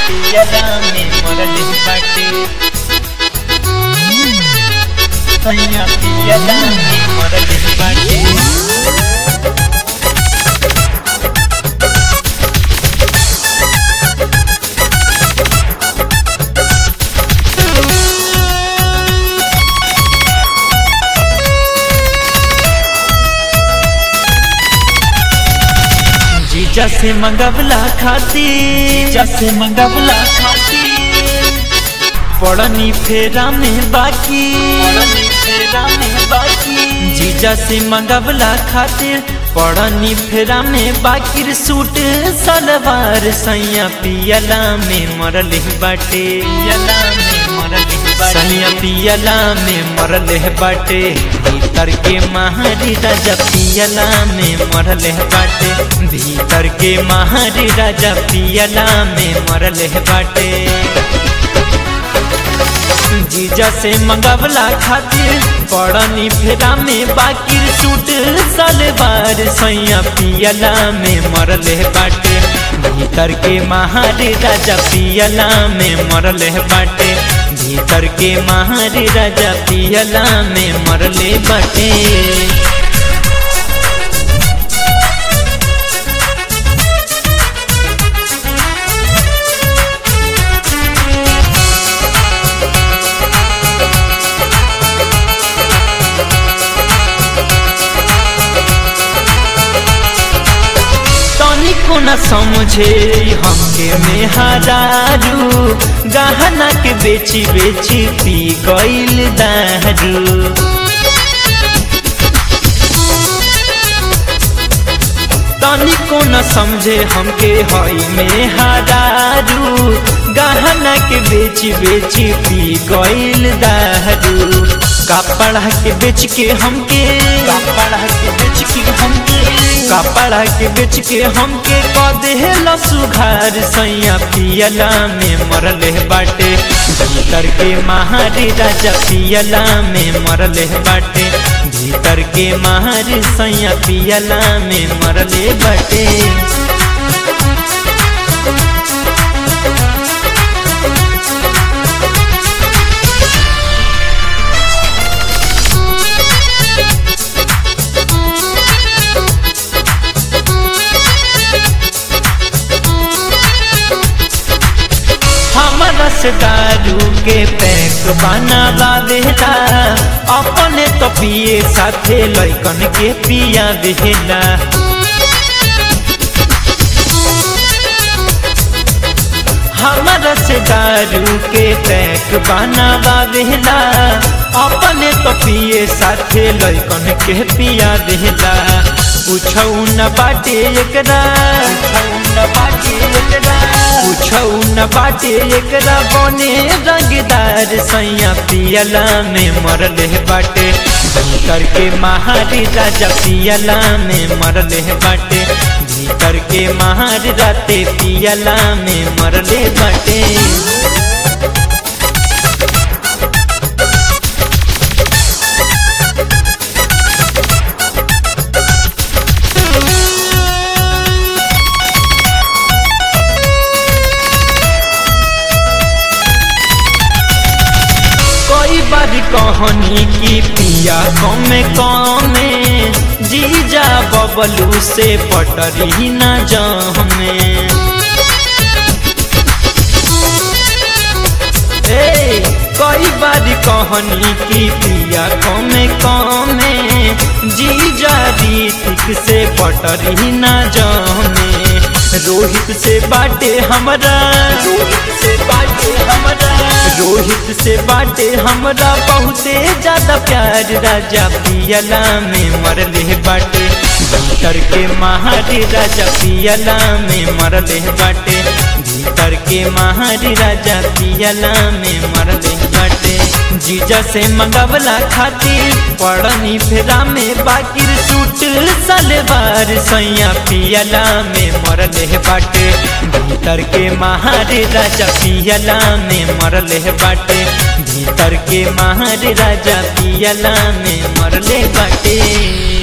पियला में मरल बाटे सैया पियला में मरल बाटे जीजा से मंगवला खाती जीजा से मंगवला खाती पड़नी फेरा में बाकी पड़नी फेरा में बाकी जीजा से मंगवला खातिर पड़नी फेरा में बाकी सूट सलवार सैया पियला में मरल बाटे पियला में मरल सैया पियला में मरल बाटे भीतर के महारी राजा पियला में मरल बाटे भीतर के महारी राजा पियला में मरल बाटे जीजा से मंगवला खातिर पड़नी फेरा में बाकी सूट सलवार सैया पियला में मरल बाटे भीतर के महारे राजा पियला में मरल बाटे भीतर के महारे राजा पियला में मरले बाटे तनिको न समझे हमके में हजारू गहना के बेची बेची पी गईल दारू तनिको न समझे हमके हई में हजारू गहना के बेची बेची पी गईल दारू कपड़ा के बेच के हमके कपड़ा के बेच के हमके कपड़ा के बेच के हमके कदेला सुघार सैया पियला में मरल बाटे भीतर के महारी राजा पियला में मरल बाटे भीतर के महारी सैया पियला में मरले बाटे हमरा से दारू के पैक बना लावेला अपने तो पिए साथे लैकन के पिया देला हमरा से दारू के पैक बना लावेला अपने तो पिए साथे लैकन के पिया देला पूछौ न बाटे एकरा पूछौ न बाटे एकरा पूछौ न बाटे एकरा बने रंगदार सैया पियला में मरल बाटे भीतर के महारी राजा पियला में मरल बाटे भीतर के महारी राते पियला में मरले बाटे कई बार कहनी की पिया कमे कमे जीजा बबलू से पटरी न जमे ए कई बार कहनी की पिया कमे कमे जीजा रीतिक से पटरी न जमे रोहित से बाटे हमरा रोहित से बाटे हमरा रोहित से बाटे हमरा बहुते ज्यादा प्यार राजा पियला में मरले बाटे भीतर के महारी राजा पियला में मरले बाटे भीतर के महारी राजा पियला में मरले बाटे जीजा से मंगवला खातिर पड़नी फेरा में बाकी सूट सलवार सैया पियला में मरले बाटे भीतर के महारे राजा पियला में मरले बाटे भीतर के महारे राजा पियला में मरले बाटे